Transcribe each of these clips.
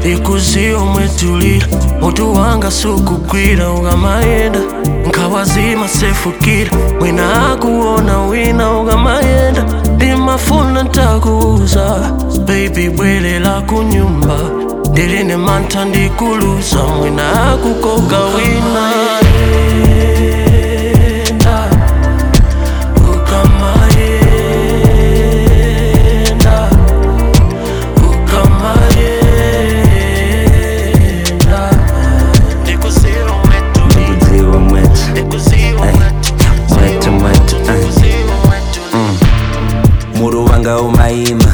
ikuziyo mwetulira mutu wanga sukugwira ukamayenda nkawazima sefukira mwina akuona wina ukamayenda ndimafuna ntakuuza baby bwelela kunyumba ndiline mantha ndikuluza mwina akukoka wina Yenda, ukamayenda, ukamayenda. Ndikuziwa mwetu, ndikudziwa mwetu ndikuziwa Ay, mwetu, mwetu, mwetu, ay. ndikuziwa mwetu. muru wanga umayima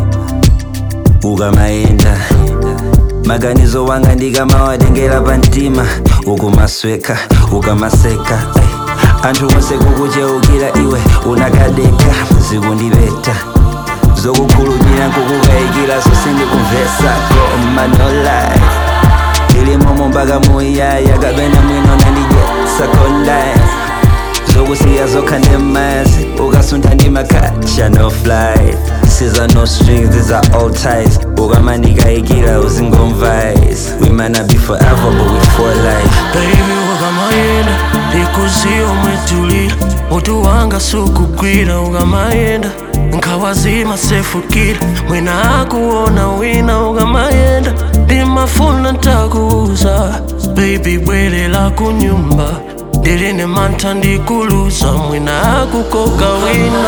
ukamayenda maganizo wanga ndikamawadengera pantima ukumasweka ukamaseka Ay, anthu onse kukucheukira iwe unakadeka zikundipeta zokukhulupirira nkukukayikira sosindikumvesa koma no lie ilimomo mpaka muyaya kapena mwino nandidyetsa kolai zokusiya zokha nemazi ukasuntha ndimakacha no fly siza no strings these are all ties ukamandikayikira uzingomvise we might not be forever but we for life baby ukamayenda ndikuziyo mwetulira mutu wanga sukugwira ukamayenda nkawazima sefukira mwina akuona wina ukamayenda ndimafuna ntakuuza baby bwelela kunyumba ndiline mantha ndikuluza mwina akukoka wina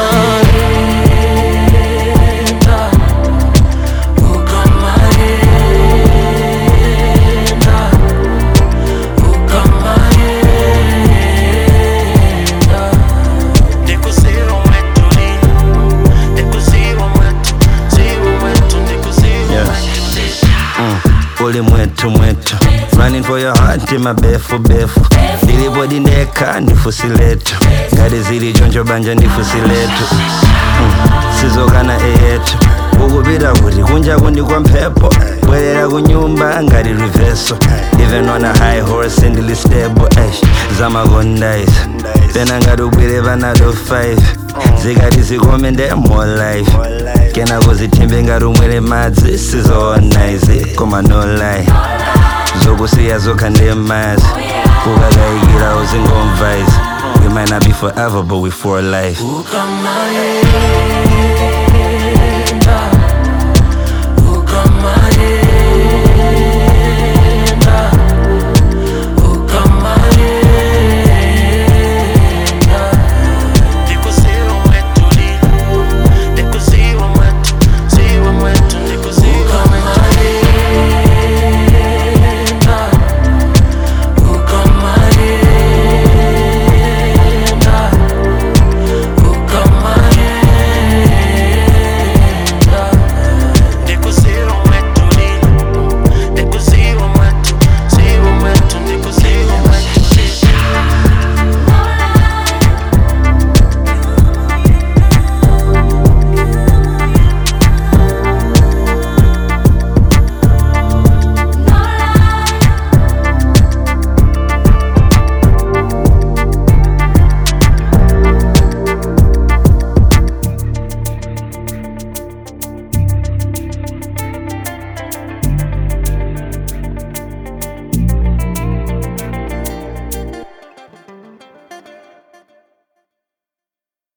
Yenda, ukamayenda, ukamayenda. Ndikuziwa mwetu lini, ndikuziwa mwetu, ziwa mwetu, ndikuziwa Yeah. mwetu. uli mwetu mwetu running for your heart in mabefu befu ndilipodi ndekha ndifusi letu ngati zili choncho banja ndifusi letu mm. sizokana eyetu ukupita kuti kunja kundi kwa mphepo bwerera kunyumba ngati riveso even on a high horse ndili stable ash zamakondaiza pena ngati ubwere panado 5 zikati zikome nde more life kena kuzithembe ngati umwere madzi sizoona izi koma no lie zokusiya zokha ndemazi kukakayikira uzingomva izi we might not be forever but we for life Ukamayenda